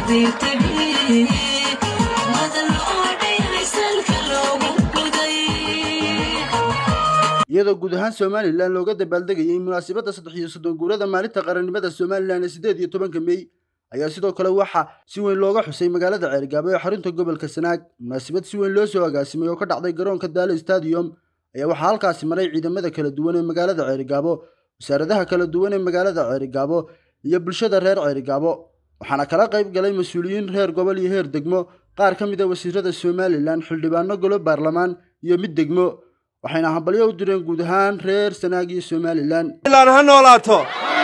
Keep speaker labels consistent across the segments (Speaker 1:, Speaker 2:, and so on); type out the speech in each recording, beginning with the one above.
Speaker 1: iyadoo guud ahaan somalilan looga dabaaldegayay munaasabadda saddex iyo soddon guurada maalinta qarannimada somalilan ee siddeed iyo tobanka mey ayaa sidoo kale waxaa si weyn looga xusay magaalada ceerigaabo ee xarunta gobolka sanaag munaasabad si weyn loo soo agaasimay oo ka dhacday garoonka daalo stadium ayaa waxaa halkaasi maray ciidamada kala duwan ee magaalada ceerigaabo wasaaradaha kala duwan ee magaalada ceerigaabo iyo bulshada reer ceerigaabo waxaana kala qayb galay mas-uuliyiin reer gobol iyo heer degmo qaar ka mid a wasiirada somalilan xildhibaano golo baarlamaan iyo mid degmo waxayna hambalyo u direen guud ahaan reer sanaag iyo somalilan
Speaker 2: ha noolaato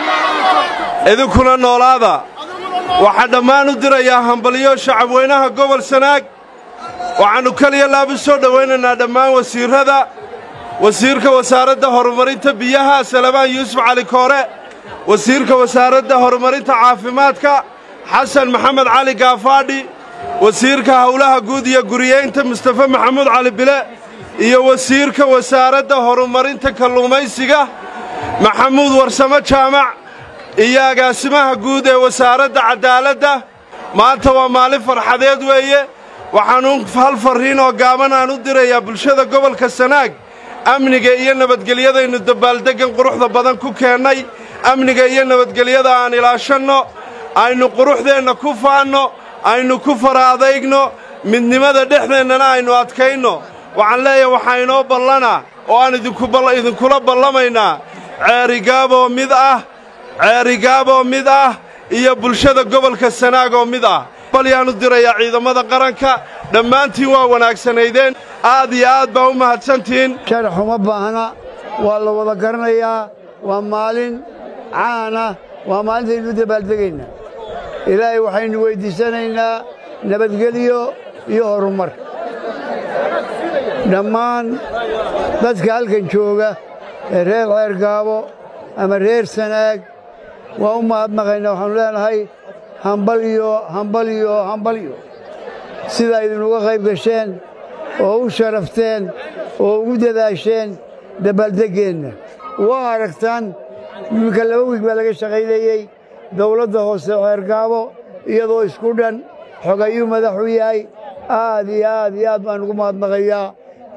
Speaker 2: idinkuna noolaada waxaan dhammaan u dirayaa hambalyo shacabweynaha gobol sanaag waxaannu keliya laabu soo dhowaynaynaa dhammaan wasiirrada wasiirka wasaaradda horumarinta biyaha salabaan yuusuf cali koore wasiirka wasaaradda horumarinta caafimaadka xasan maxamed cali gaafaadhi wasiirka howlaha guud iyo guriyeynta mustafe maxamuud cali bile iyo wasiirka wasaaradda horumarinta kalluumaysiga maxamuud warsamo jaamac iyo agaasimaha guud ee wasaaradda caddaaladda maanta waa maalin farxadeed weeye waxaannu hal farriin oo gaaban aan u dirayaa bulshada gobolka sanaag amniga iyo nabadgelyadaynu dabaaldeggan quruxda badan ku keennay amniga iyo nabadgelyada aan ilaashanno aynu quruxdeenna ku faanno aynu ku fara adaygno midnimada dhexdeennana aynu adkaynno waxaan leeyahay waxaa inoo ballana oo aan idinkula ballamaynaa ceerigaaboo mid ah ceerigaaboo mid ah iyo bulshada gobolka sanaag oo mid ah balyaan u dirayaa ciidamada qaranka dhammaantiin waa wanaagsanaydeen aad iyo aad baa u mahadsantihiin
Speaker 3: sharax uma baahna waa la wada garanayaa waa maalin caana waa maalintaynu u dabaaldegaynaa ilaahay waxaynu weyddiisanaynaa nabadgelyo iyo horumar dhammaan dadka halkan jooga ee reer ceergaabo ama reer sanaag waa u mahadnaqaynaa waxaannu leenahay hambalyo hambalyo hambalyo sidaa idinuga qayb gasheen oo u sharafteen oo ugu dadaasheen dabaaldeggeenna waa aragtaan iminka laba wiig baa laga shaqaynayey dawladda hoose ceergaabo iyadoo isku dhan xogayuu madaxu yahay aad iyo aad iyo aad baan ugu mahadnaqayaa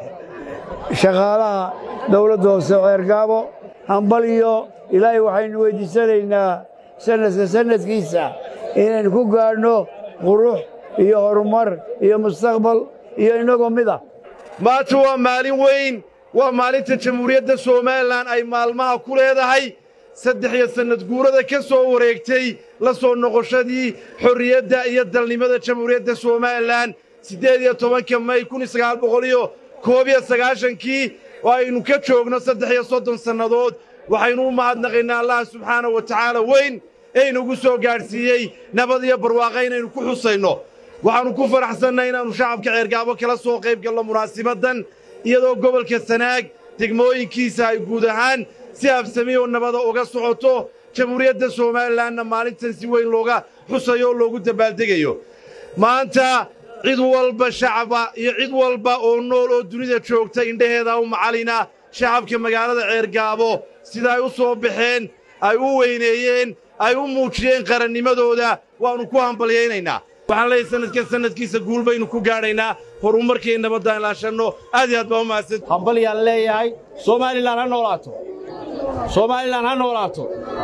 Speaker 3: shaqaalaha dawladda hoose ceergaabo hambalyo ilaahay waxaynu weyddiisanaynaa sannadka sannadkiisa inaynu ku gaadhno qurux iyo horumar iyo mustaqbal iyo innagoo mid ah
Speaker 2: maanta waa maalin weyn waa maalinta jamhuuriyadda somalilan ay maalmaha ku leedahay saddex iyo sannad guurada ka soo wareegtay la soo noqoshadii xorriyadda iyo dalnimada jamhuuriyadda somalilan siddeed iyo tobanka may kun iyo sagaal boqol iyo koob iyo sagaashankii oo aynu ka joogno saddex iyo soddon sannadood waxaynu u mahadnaqaynaa allah subxaanahu wa tacaala weyn ee inugu soo gaadhsiiyey nabad iyo barwaaqa inaynu ku xusayno waxaannu ku faraxsannay inaannu shacabka ceergaabo kala soo qayb galno munaasibaddan iyadoo gobolka sanaag degmooyinkiisa ay guud ahaan si habsami oo nabada uga socoto jamhuuriyadda somalilanna maalintan si weyn looga xusayo oo loogu dabaaldegayo maanta cid walba shacaba iyo cid walba oo nool oo dunida joogta indhaheeda u macalina shacabka magaalada ceergaabo sida ay u soo baxeen ay u weyneeyeen ay u muujiyeen qarannimadooda waannu ku hambalyaynaynaa waxaan leeyahay sanadka sanadkiisa guul baynu ku gaadhaynaa horumarkii nabaddaan ilaashanno aad iyo aad baa u mahadsan
Speaker 4: hambalyaan leeyahay somalilan ha noolaato somalilan ha noolaato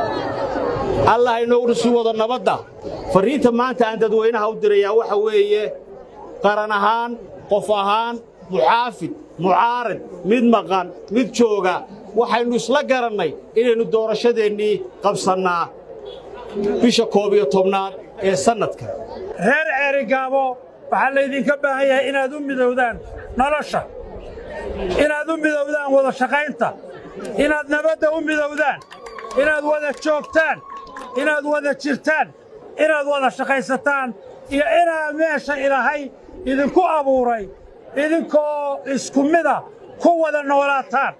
Speaker 4: allah inoogu sii wado nabadda farriinta maanta aan dadweynaha u dirayaa waxa weeye qaran ahaan qof ahaan muxaafid mucaarad mid maqan mid jooga waxaynu isla garannay inaynu doorashadeennii qabsannaa bisha koob iyo tobnaad ee sannadka
Speaker 5: reer ceerigaabo waxaa laydinka baahan yahay inaad u midowdaan nolosha inaad u midowdaan wada shaqaynta inaad nabadda u midowdaan inaad wada joogtaan inaad wada jirtaan inaad wada shaqaysataan iyo inaad meesha ilaahay idinku abuuray idinkoo isku mida ku wada noolaataan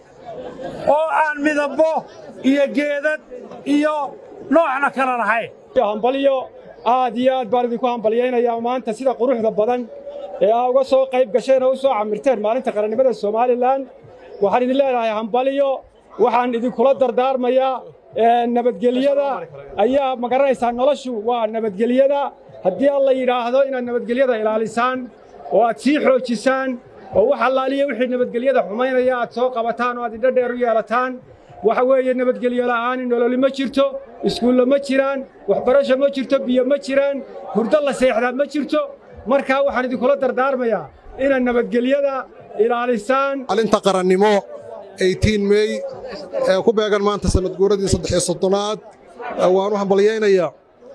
Speaker 5: oo aan midabbo iyo geedad iyo noocna kala lahayn
Speaker 6: hambalyo aad iyo aad baan idinku hambalyaynayaa maanta sida quruxda badan ee aa uga soo qayb gasheen oo u soo camirteen maalinta qarannimada somalilan waxaan idin leedahay hambalyo waxaan idinkula dardaarmayaa nabadgelyada ayaa ma garanaysaa noloshu waa nabadgelyada haddii alla yidhaahdo inaad nabadgelyada ilaalisaan oo aad sii xoojisaan oo wax allaaliya wixii nabadgelyada xumaynaya aad soo qabataan oo aad indho dheer u yeelataan waxa weeye nabadgelyo la'aani nololi ma jirto iskuulla ma jiraan waxbarasho ma jirto biyo ma jiraan hurdo la seexdaa ma jirto markaa waxaan idinkula dardaarmayaa inaad nabadgelyada ilaalisaan
Speaker 7: maalinta qarannimo mey ee ku beegan maanta sanad guuradii saddex soddonaad waan u hambalyaynayaa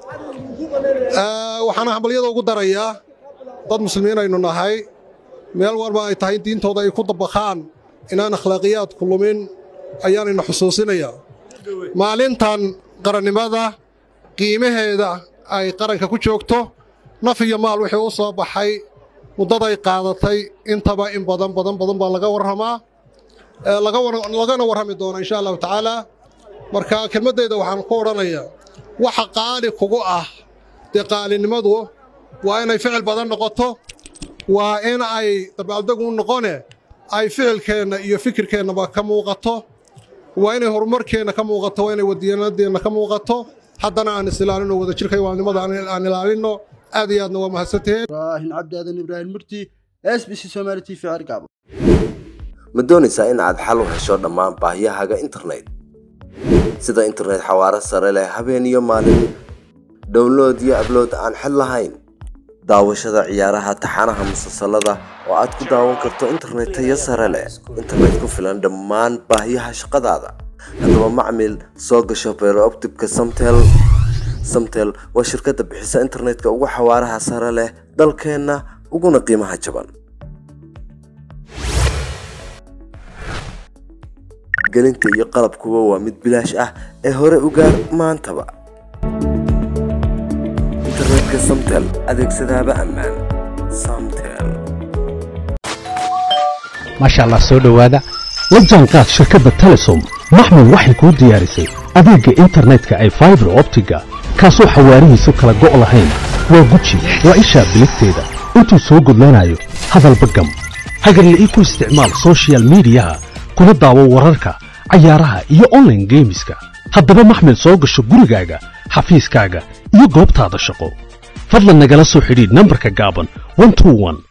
Speaker 7: waxaana hambalyada ugu darayaa dad muslimiin aynu nahay meel walba ay tahay diintooda ay ku dabakhaan inaan akhlaaqiyaadku lumin ayaanayna xusuusinayaa maalintan qarannimada qiimaheeda ay qaranka ku joogto naf iyo maal wixii u soo baxay muddaday qaadatay intaba in badan badan badan baa laga warramaa lagana warrami doona insha allahu tacaalaa marka kelmaddayda waxaan ku odhanayaa waxa qaali kugu ah dee qaalinimadu waa inay ficil badan noqoto waa in ay dabaaldegu noqone ay ficilkeenna iyo fikirkeennaba ka muuqato waa inay horumarkeenna ka muuqato waa inay wadiyanadeenna ka muuqato haddana aan is ilaalinno wadajirka iwaalnimada aan ilaalinno aad iyo aadna waa mahadsantihiin
Speaker 1: ibraahin cabdi aadan ibraahim murti s b c somaali t v cergaabo
Speaker 8: ma doonaysaa in aad xal u hesho dhammaan baahiyahaaga internet sida internet xawaaro sare leh habeen iyo maalin download iyo ablood aan xid lahayn daawashada ciyaaraha taxanaha musalsalada oo aad ku daawan karto internet tayo sare leh internet ku filan dhammaan baahiyaha shaqadaada haddaba macmil soo gasho beerooptibka samtel samtel waa shirkadda bixisa internetka ugu xawaaraha sare leh dalkeenna uguna qiimaha jaban gelinta iyo qalabkuba waa mid bilaash ah ee hore u gaar maantaba internetka samtel adeegsadaaba ammaan samtel
Speaker 9: maasha allah soo dhowaada la jaanqaad shirkadda telesom maxmud waxay kuu diyaarisay adeegga internetka ay faibar optiga kaasoo xawaarihiisu kala go' lahayn waa guji waa ishaa biligteeda intuu soo gudlanayo hadalba gam hagarla'ii ku isticmaal soshiyal miidiyaha kuna daawo wararka cayaaraha iyo onlaine geemiska haddaba maxmil soo gasho gurigaaga xafiiskaaga iyo goobtaada shaqo fadlan nagala soo xidhiidh nambarka gaaban